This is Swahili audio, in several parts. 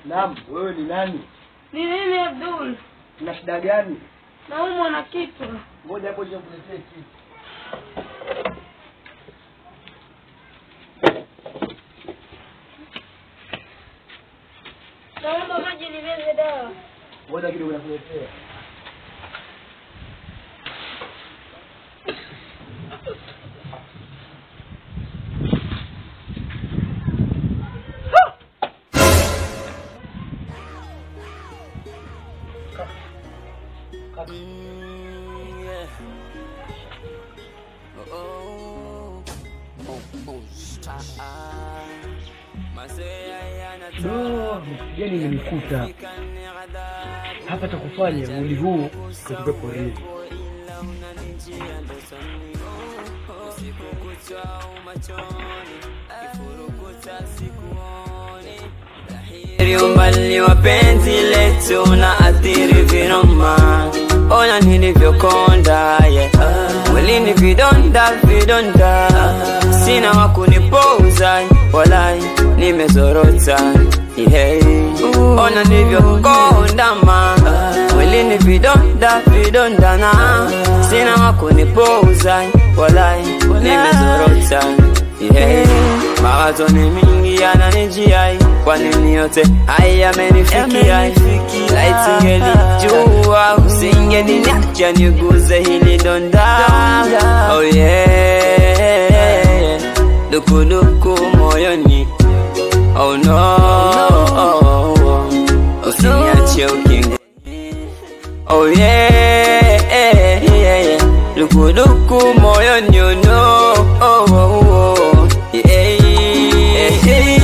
Naam, wewe ni nani? Ni mimi Abdul, Una shida gani? naumwa na kichwa. Ngoja hapo nikuletee kitu. Naomba maji nimeze dawa. Ngoja kidogo nakuletea. Do, gani imenikuta hapa, cha kufanya mwili huu kutoka porini. umbali wa penzi letu na athiri vinoma, ona nilivyokonda yeah. Mwilini vidonda vidonda, sina wa kunipoza walai, nimezorota yeah. Ona nilivyokonda ma mwilini vidonda vidonda na sina wa kunipoza walai, nimezorota yeah. Mawazo ni mingi yananijia, kwa nini yote haya yamenifikia? Laiti ngelijua usingeniniacha niguze hili donda. Oh yeah, dukuduku moyoni. Oh no, usiniache ukingo. Oh yeah, dukuduku moyoni. Oh no, oh, oh, oh. Yeah, yeah.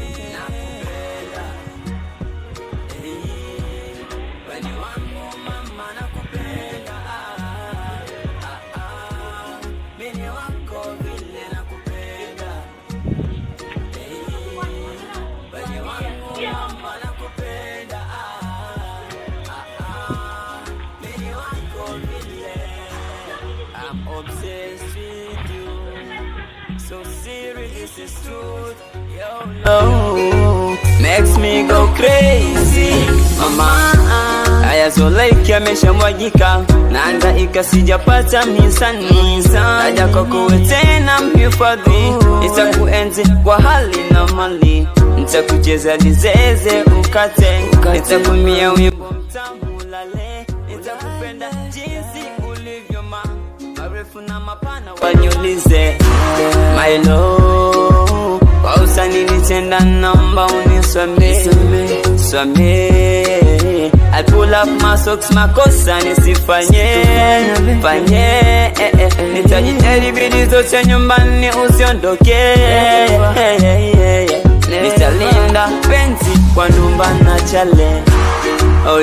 I'm obsessed with you. So serious, this is truth. Yo, no, makes me go crazy, mama. Haya Zulaiki ameshamwagika, naangaika sijapata misani. Naja kwako wewe tena mhifadhi, nitakuenzi kwa hali na mali, nitakucheza lizeze ukate, nitakumia wimbo mtamu lale, nitakupenda jinsi ulivyo ma marefu na mapana waniulize my love kwa usani nitenda namba uniswame swame I pull up my socks makosa nisifanye fanye eh, eh, nitajitahidi bidii zote nyumbani usiondoke eh, eh, eh, eh. nitalinda penzi kwa nyumba na chale oh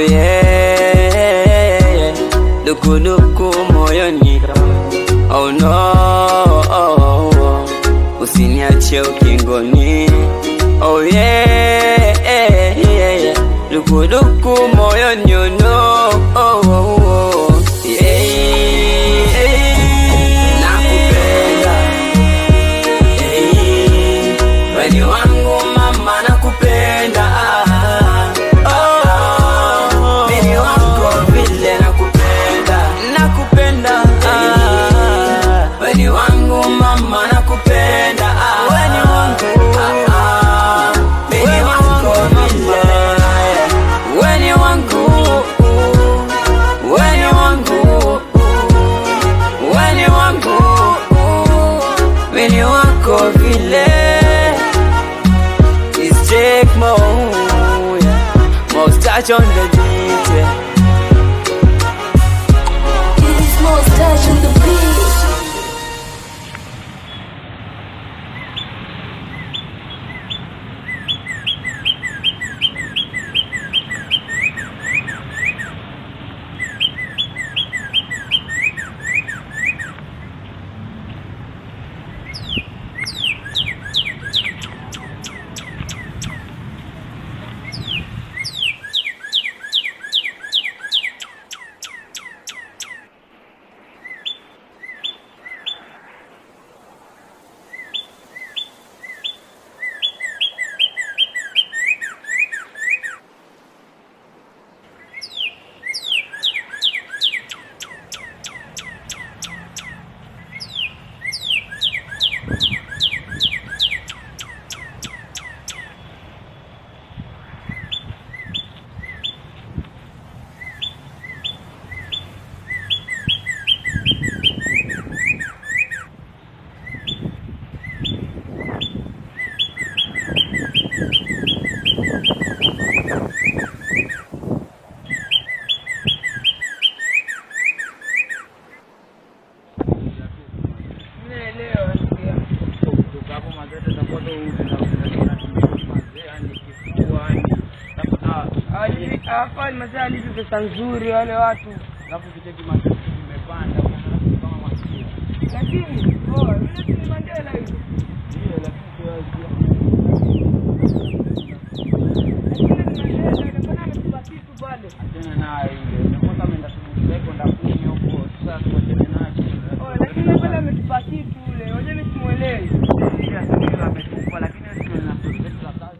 yeah dukuduku moyoni oh no oh, oh, oh. usiniache ukingoni oh yeah, yeah, yeah. dukuduku moyoni oh no oh, oh, oh. Yeah, yeah. nakupenda yeah. weni wangu mama nakupenda oh, mimi wako vile nakupenda nakupenda ah, weni wangu mama nakupenda ah, weni wangu ah, mimi wako vile weni wangu hawafai mazee alipi pesa nzuri wale watu Alafu kicheki matatu imepanda alafu kama masikio. lakini oh, yule si ni Mandela yule Ndio lakini kwa lakini ni Mandela ndio ametupa kitu pale Achana naye yule. Ndio kama ameenda shule kwenda kumi huko. Sasa tuachane naye. oh, lakini pale ametupa kitu yule unajua mimi simuelewi Ndio ndio ametupa lakini sio na story zetu za kazi.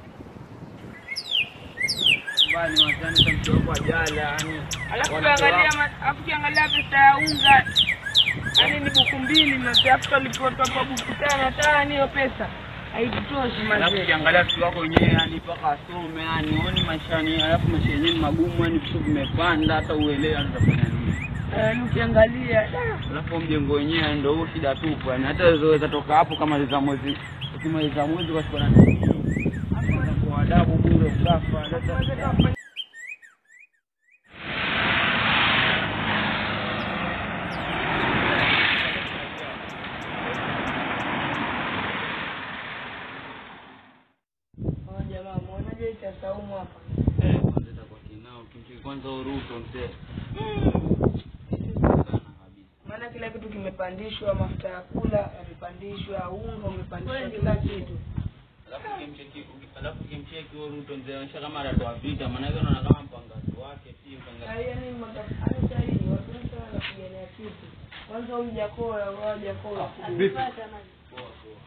Mbali wazani tamtoa kwa jala yani. alafu ukiangalia ma- alafu ukiangalia pesa ya unga yani ni buku mbili mazee alafu tulipotoa kwa buku tano hata yani hiyo pesa haitutoshi Alafu mazee ukiangalia watu wako wenyewe yani mpaka asome yani uone maisha ni alafu maisha yenyewe ni magumu yani vitu vimepanda hata uelewe anatafanya nini. yani ukiangalia da, Alafu mjengo wenyewe ndio huo shida tupu yani hata uzoweza toka hapo kama za mwezi ukimaliza mwezi kwa siku na hapo kwa adabu bure usafa sasa oh, jamaa muonaje cha saumu hapa eh kwanza itakuwa kinao kimcheki kwanza uruto mzee sana kabisa maana kila kitu kimepandishwa mafuta ya kula yamepandishwa unga umepandishwa kila kitu alafu kimcheki alafu kimcheki huo ruto mzee anaonyesha kama anatoa vita maana yake unaona kama mpangaji wake si mpangaji yani magafani sahihi watu wengi sana wanapigania kitu kwanza huyu jakoa wao jakoa Vipi? poa poa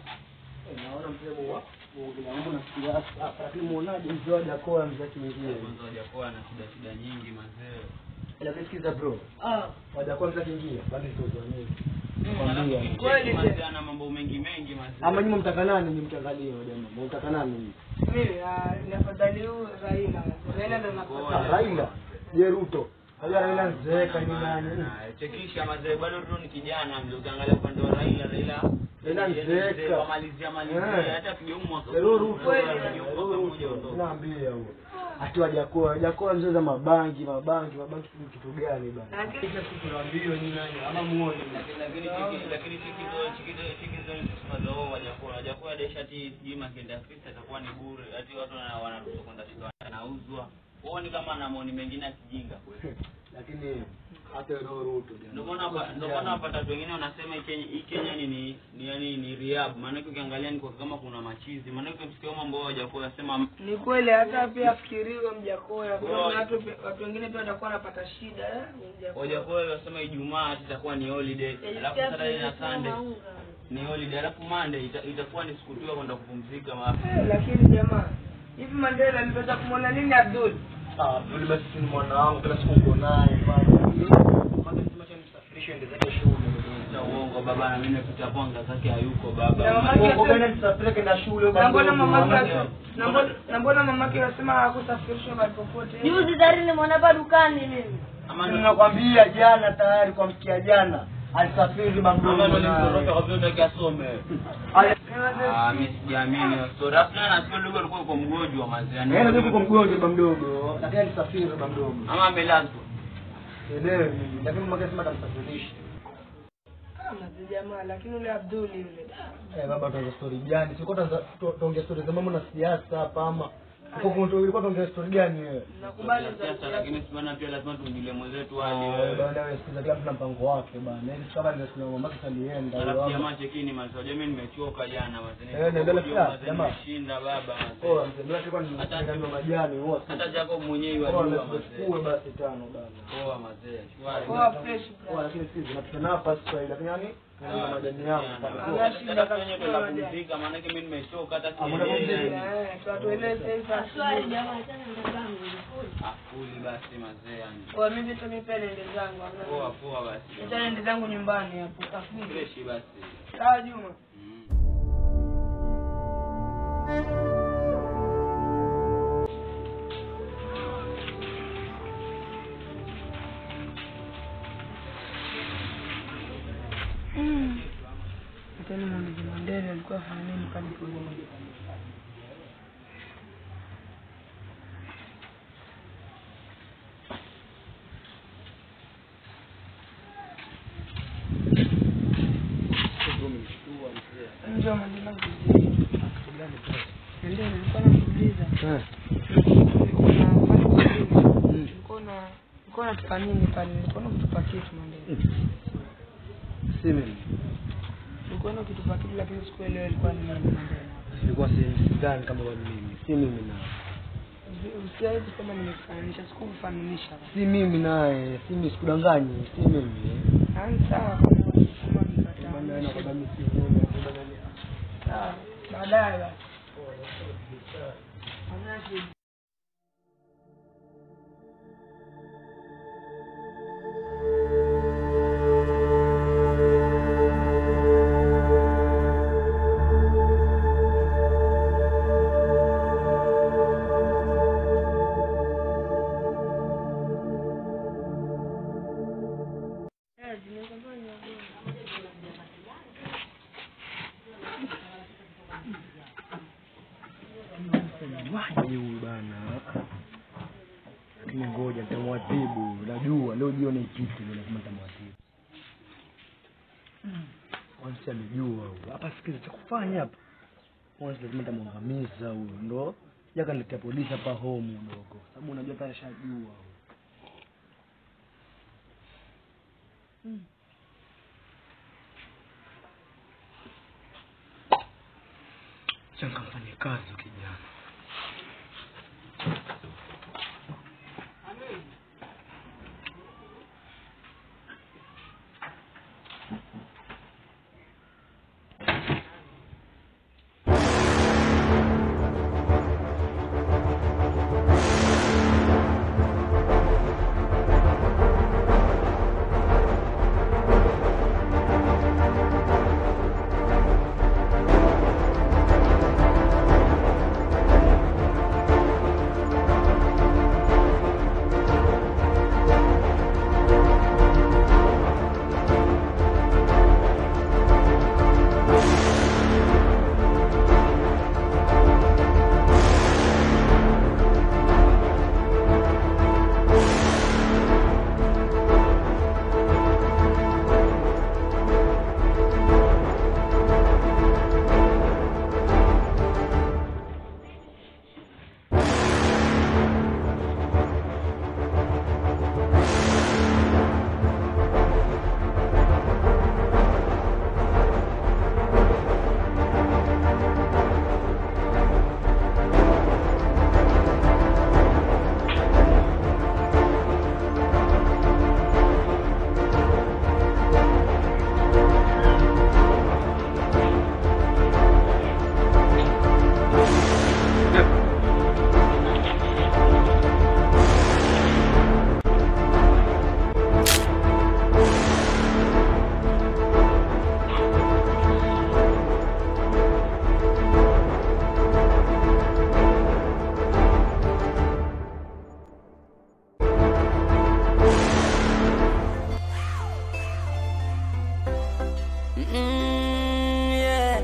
naona mzee wa wangu nafikiria hapa lakini muonaje mzee wa Jakoa mzee kingie kwanza hajakuwa na shida shida nyingi mazee lakini sikiza bro ah wajakuwa mzee kingie bali sio nyingi Alafu kwambia kimcheki Kweli, mazee je? ana mambo mengi mengi mazee ama nyinyi mtaka nani nyinyi mtangalie jamaa mtaka nani mimi ah, ni afadhali huyu Raila Raila ndo Ah, nakupata Raila je Ruto Raila Raila mzee kani nani Ah, chekisha mazee bado tu ni kijana mzee ukiangalia upande wa Raila Raila Raila mzeeka. wamalizia malizia Eh. hata pige mwaka Leo Ruto Kweli, leo mwaka mmoja Ruto utoke. naambia huo ati wajakoa Jakoa mzee za mabangi mabangi mabangi ni kitu gani bana Lakini- kila siku naambia ni nani ama muone Lakini- lakini cheki- lakini cheki hizo- cheki hizo- cheki hizo ni sifa za wao Wajakoya. Wajakoya desha ati sijui Makende Afrika itakuwa ni bure ati watu wana- wanaruhusiwa kwenda shika wanauzwa huoni kama na maoni mengine ya kijinga lakini hata leo Ruto ndio maana hapa- ndio maana hapa watu wengine wanasema hii Kenya hii Kenya ni ni ni yani ni riab maana ukiangalia ni kwa kama kuna machizi maana ukisikia mambo yao Wajakoya sema ni kweli hata pia afikiriwe mjakoya kuna Kweli. watu pe- watu wengine pia watakuwa wanapata shida eh, Mjakoya. Wajakoya wasema Ijumaa ati itakuwa ni holiday alafu Saturday na Sunday ni holiday alafu Monday ita- itakuwa ni siku tu ya kwenda kupumzika ma Eh, lakini jamaa hivi Mandela aliweza kumwona nini Abdul Ah, Abdul basi ni mwana wangu kila siku uko naye bana. Kwanza nisema cha msafirishe ende zake shule. Cha uongo baba na mimi nimepita panga zake hayuko baba. Na mama yake- Uko gani msafirike na shule na mbona mamake mamake- wasi- na mbona- na mbona mamake wasema hakusafirishwa mahali popote Juzi tayari nimeona hapa dukani mimi. Ama ndo Ninakwambia jana tayari kwa mkia jana alisafiri ama ndo mamdogo. nilitoroka kwa vyote akasome. Ale- Ah, mimi sijaamini hiyo story. Alafu na nasikia ndugu alikuwa yuko mgonjwa maziani. Yeye ndio kwa mgonjwa baba mdogo, lakini alisafiri baba mdogo. Ama amelazwa. Elewi mimi, lakini mama kasema atamsafirisha. Mazi jamaa lakini ule Abdul yule Eh, baba tuanze story gani? Siko tuongea story za mambo na siasa hapa ama. Uko kwa ulikuwa tuongea story gani wewe? nakubali za Sasa lakini sibana pia lazima tuingilie mwenzetu hali Ah, wewe. bana wewe sikiza kila mtu na mpango wake bana. Yaani kama ndio sina mama sasa alienda. Alafu yeye jamaa chekini maziwa. Mimi nimechoka jana maziani. Eh, naendelea pia, jamaa. Nimeshinda baba Oh, maziani. mzee alikuwa Hata- anataka majani wote. Hata Jacob mwenyewe Oh, yajua lazima mazee. tukue basi tano bana. Poa mazee. Shwari. Poa fresh Oh, lakini sisi tunapita nafasi kwa ile lakini yani na majani yangu pale. Anga shida Hata kabisa. kwenye tunapumzika maanake mimi nimechoka hata Hamna kupumzika. sielewi. Eh, tuatueleze sasa Swali jamaa tena ndo zangu. Afuli basi mazee yani. kwa mimi tu mimi pia niende zangu Poa poa basi. Acha niende zangu nyumbani hapo afiki Freshi basi. sawa Juma Mm. tena muulize Mandela alikuwa afanya nini pale polini Njoo Mandela Mandela nilikuwa namuuliza Eh. unafanya natupa nini pale? Nilikuwa ukitupa kitu mwambie. si mimi Nilikuwa ukitupa kitu lakini sikuelewa ilikuwa ni nini mwambie. ilikuwa si sidhani kama kwa mimi si mimi na Usiwezi kusema nimekufananisha, sikukufananisha. si mimi naye si mimi sikudanganyi si mimi Yaani sawa kama kama Bana, nikataa. nakwambia mimi si mimi, bana, Sawa, baadaye basi. Hamna shida. Eh, zimekafanya Mwaje huyu bana lakini ngoja nitamwadhibu najua leo jioni ipite ndio lazima nitamwadhibu kwanza amejua huyu hapa sikiza cha kufanya hapa kwanza lazima nitamwangamiza huyu ndo yakaniletea polisi hapa home udogo sababu unajua hata ashajua huyu changamfanye kazi huyu kijana Mm, yeah.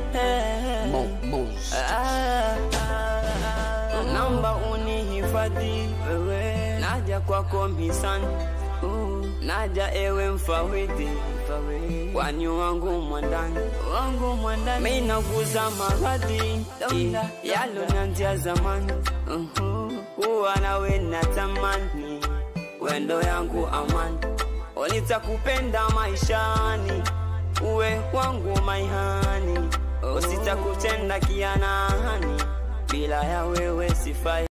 Ah, naomba unihifadhi wewe, naja kwako mhisani, Uh, naja ewe mfawidhi, kwani wangu mwandani wangu mwandani, mimi naguza maradhi yalonanzia zamani, Uhu, kuwa nawe natamani, wendo yangu amani, nitakupenda maishani uwe wangu maihani, sitakutenda kianani, bila ya wewe sifai.